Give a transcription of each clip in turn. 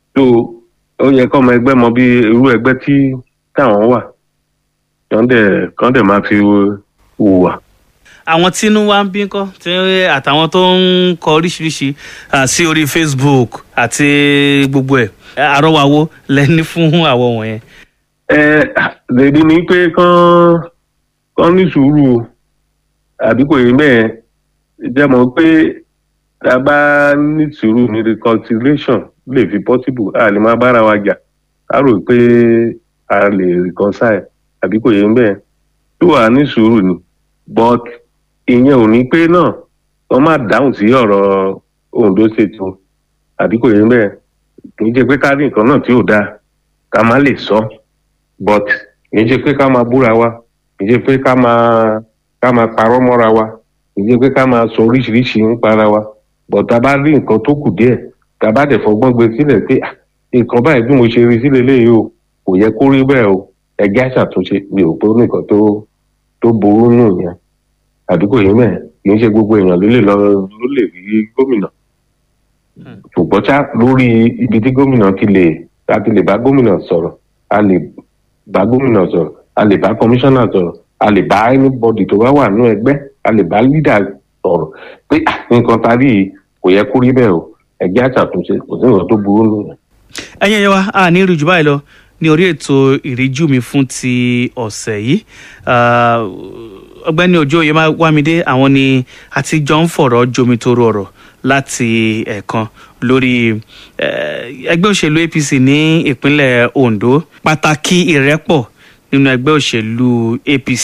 tó ó yẹ kọ́ ọmọ ẹgbẹ́ mọ bí irú ẹgbẹ́ tí táwọn wà kàn dẹ̀ kàn dẹ̀ máa fi hùwà. àwọn tínú wa ń bí kọ́ tí àtàwọn tó ń kọ oríṣiríṣi ah, sí orí facebook àti gbogbo ẹ̀ àrọ́wàwó lẹ́ni fún àwọn wọ̀nyẹn. ẹ lèdi ni pé kán kán ní sùúrù o àbí kò yẹ bẹ́ẹ̀ jẹ́ mọ̀ pé tá a bá ní sùúrù ní reconciliation lè fi possible a lè máa bára wa jà a rò pé a lè reconcile àbí kò yẹ bẹ́ẹ̀ tó wà ní sùúrù ni but ìyẹn ò ní pé náà wọ́n má dáhùn sí ọ̀rọ̀ Ondo State o àbí kò yẹ bẹ́ẹ̀ kì í ṣe pé ká rí nǹkan náà tí ò dáa ká má lè sọ but kì í ṣe pé ká máa búra wa kì í ṣe pé ká máa ká máa parọ́ mọ́ra wa kì í ṣe pé ká máa sọ oríṣiríṣi ń para wa but tá a bá rí nǹkan tó kù díẹ̀ tá a bá dẹ̀ fọgbọ́n gbé sílẹ̀ pé "Ah, nǹkan báyìí bí mo ṣe rí sílẹ̀ léyìí o kò yẹ kó rí bẹ́ẹ̀ o ẹgbẹ́ àṣàtúnṣe mi ò pé ó nìkan tó tó burú nù yẹn àdúgbò yìí mẹ́ẹ̀ kì í ṣe gbogbo èèyàn ló lè lọ ló lè rí gómìnà ṣùgbọ́n ṣá lórí ibi tí gómìnà ti lè a ti lè bá gómìnà sọ̀rọ̀ a lè bá gómìnà sọ̀rọ̀ a lè bá kọmíṣánná sọ̀rọ̀ a lè bá anybody tó bá wà nínú ẹgbẹ́ a lè bá leader sọ̀rọ̀ pé "Ah, nǹkan ta rí yìí kò yẹ kó rí bẹ́ẹ̀ o ẹgbẹ́ àṣàtúnṣe kò sí nǹkan tó burú nù yẹn. ẹ̀yin ẹ̀yẹ wa a ní rí jù báyìí lọ ní orí ètò ìríjú mi fún ti ọ̀sẹ̀ yìí Ah, ọ̀gbẹ́ni òjò oyèwámídé àwọn ni àtijọ́ ń fọ̀rọ̀ jomitoro ọ̀rọ̀ láti ẹ̀ẹ̀kan lórí eh, ẹgbẹ́ òṣèlú apc ní ìpínlẹ̀ ondo pàtàkì ìrẹ́pọ̀ nínú ẹgbẹ́ òṣèlú apc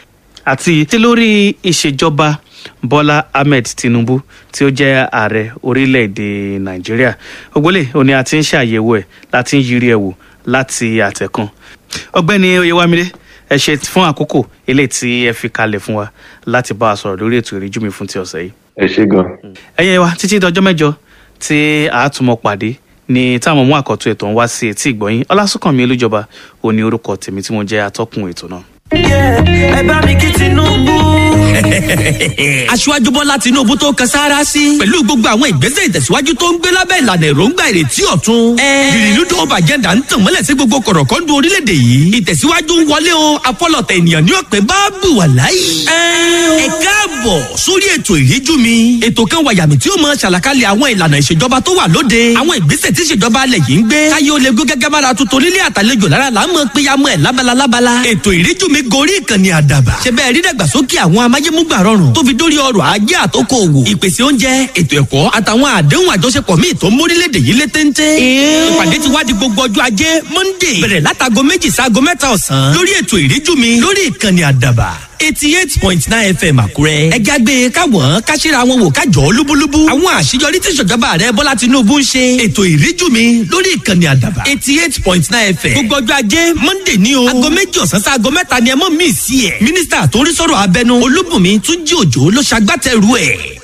àti tí lórí ìṣèjọba bọ́lá ahmed tinubu tí ó jẹ́ ààrẹ orílẹ̀-èdè nàìjíríà ògbólè òní a ti ń ṣàyẹ̀wò ẹ̀ láti ń yiri ẹ̀ wò láti àtẹ̀kan ọ̀gbẹ́ni oyèwámídé ẹ ṣe fún àkókò eléyìí tí ẹ fi kalẹ̀ fún wa láti bá a sọ̀rọ̀ lórí ètò ìríjú mi fún ti ọ̀sẹ̀ yìí ẹ ṣe gan. ẹ̀yin wa títí dọjọ́ mẹ́jọ tí a tún mọ pàdé ní táwọn mú àkọ́tún ètò ń wá sí etí ìgbọ̀nyín ọlásùnkànmí olújọba òní orúkọ tèmi tí mo jẹ́ atọ́kùn ètò náà. ẹ bá mi kí tinubu. aṣíwájú bọ́lá tinubu tó kan sára sí. pẹ̀lú gbogbo àwọn ìgbésẹ̀ ìtẹ̀síwájú tó ń gbé lábẹ́ ìlànà èròǹgbà ìrètí ọ̀tun. ìrìnnúdò ọba agenda ń tàn mọ́lẹ̀ sí gbogbo kọ̀rọ̀kọ́ndù orílẹ̀-èdè yìí. ìtẹ̀síwájú ń wọlé o afọlọ̀tẹ̀ ènìyàn ní ọ̀pẹ bá bù wà láyé. ẹ káàbọ̀ sórí ètò ìríjú mi. ètò kan wàyàmì tí ó mọ ṣàlàkalẹ̀ àwọn ìlànà ìṣèjọba tó wà lóde. àwọn ìgbésẹ̀ tí ìṣèjọba alẹ̀ yìí ń gbé. káyé ó lè gún gẹ́gẹ́ bára tuntun nílé àtàlejò lára là ń mọ péyàmọ́ ẹ̀ lábala lábala. ètò ìríjú mi gorí ìkànnì àdàbà. ṣe bẹ́ẹ̀ rí dàgbàsókè àwọn amáyémúgbà rọrùn tó fi dórí ọrọ̀ ajé àtòkò òwò. ìpèsè oúnjẹ ètò ẹ̀kọ́ àtàwọn àdéhùn àjọṣepọ̀ míì tó ń mórílẹ̀‐èdè yìí lé téńté. ìpàdé ti wá di gbogbo ọjọ́ ajé monday bẹ̀rẹ̀ látago méjì sáago mẹ́ta ọ̀sán lórí ètò ìríjú mi lórí ìkànnì àdàbà eighty eight point nine fm àkúrẹ́. ẹ jágbe káwọn káṣíra wọn wò kájọ lúbúlúbú. àwọn àṣeyọrí tí ìṣèjọba rẹ bọ́lá tinubu ń ṣe. ètò ìríjú mi lórí ìkànnì àdàbà eighty eight point nine fm. gbogbo ọjọ́ ajé monday ní o. aago méjì ọ̀sán sí aago mẹ́ta ni ẹ mọ̀ mí sí ẹ̀. mínísítà tó ń rí sọ̀rọ̀ abẹnú olúbùnmi túnjí òjò ló ṣagbátẹrù ẹ̀.